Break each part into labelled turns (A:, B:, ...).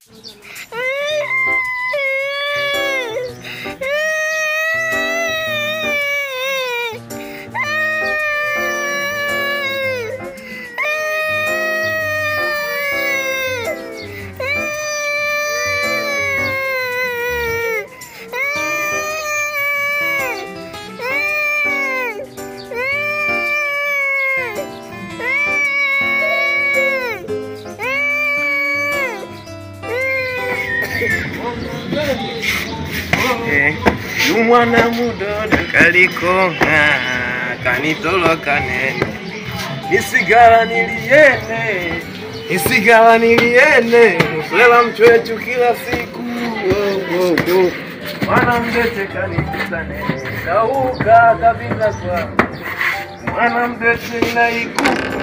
A: umwana mudodo kalikonga kanitoloka nene nisigala niliene nisigala niliene mflela mchwechu kila siku oh, oh, oh. mwana mdete kanikuta nene kauka kabisa kwa mwana mdete naiku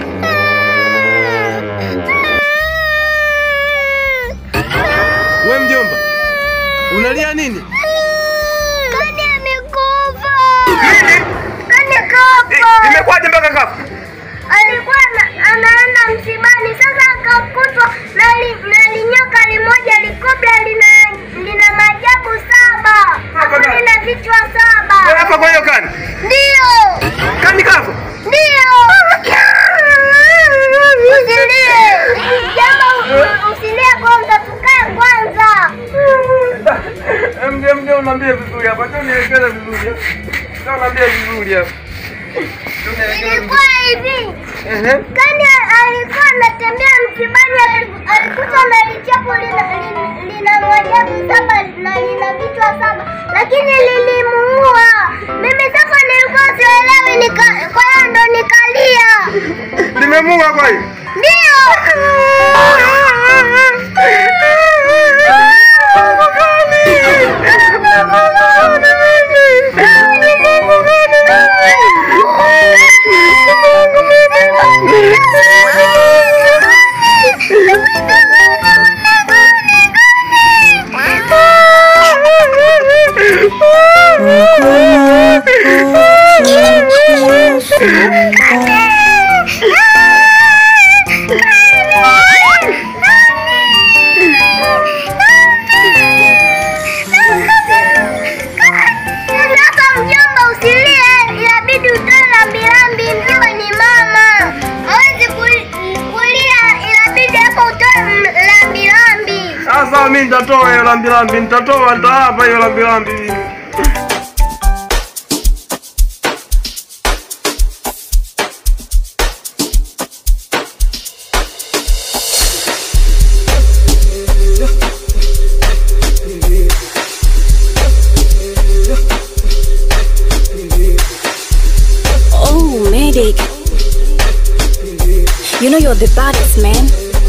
A: we mjomba unalia nini
B: Kani amekufa.
A: Nini?
B: Kani kafa.
A: imekwaje mpaka kafa
B: Alikuwa ana- anaenda msibani, sasa akakutwa na li- na linyoka limoja likobla lina lina maajabu saba, hapo
A: Hapana.
B: lina vichwa saba.
A: hapa kwa hiyo kani
B: Ndio,
A: kani kafa
B: ndio. Usilie jambo, usilie kwanza, tukae kwanza.
A: mje mje unaambie vizuri hapa tu nielekeze vizuri tu unaambie vizuri hapa Tu nielekeze
B: Ilikuwa
A: vizuri.
B: hivi
A: Ehe.
B: Kani alikuwa anatembea msibani, ali- alikuta na lichapo lina, lina, lina maajabu saba na lina vichwa saba, lakini lilimuua. Mimi sasa nilikuwa sielewi, nika, kwa hiyo ndo nikalia.
A: limemunga kwa hiyo
B: Ndio Sasa mjomba, usilie, inabidi utoe rambirambi, mjomba ni mama, hawezi kuli- kulia, inabidi hapo utoe m- rambirambi.
A: sasa mi nitatoa hiyo lambilambi nitatoa nitawapa hiyo lambilambi
C: Oh, medic. You know you're the baddest man.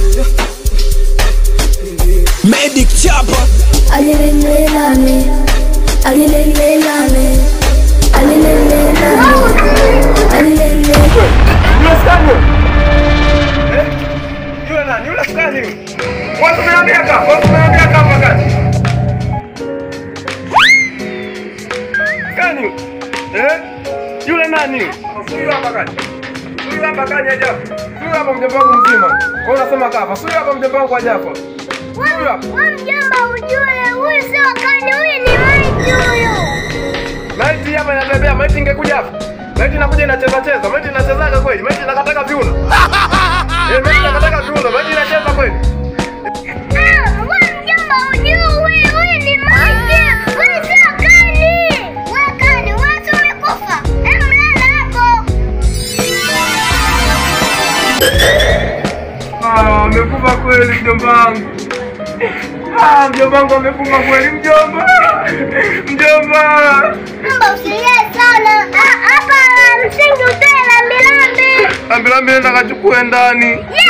D: Medic Chopper.
E: Alilelelame, alilelelame, alilelelame, alilele.
A: Yule skani eh yule nani yule skani watu meambia kama watu meambia kama gani skani eh yule nani huyu hapa gani huyu hapa gani ajabu huyu hapa mjomba wangu mzima wewe unasema kafa huyu hapa mjomba wangu ajabu huyu hapa
B: Wewe mjomba, ujue huyu sio kani, huyu ni maiti huyu.
A: maiti hapa inatembea maiti ingekuja hapa maiti inakuja inacheza cheza maiti inachezaga kweli maiti inakataka viuno eh maiti inakataka viuno maiti inacheza kweli
B: Ah, wewe mjomba, ujue huyu huyu ni maiti, huyu sio kani. Wewe kani, wewe si umekufa? Hem, lala hapo.
A: Ah, amekufa kweli mjomba wangu. Ah, mjomba wangu amekufa kweli mjomba. Mjomba.
B: Mjomba, usilie sana. Ah, Hapa la msingi utoe rambirambi.
A: Ambilambi nenda kachukue ndani.
B: Yeah!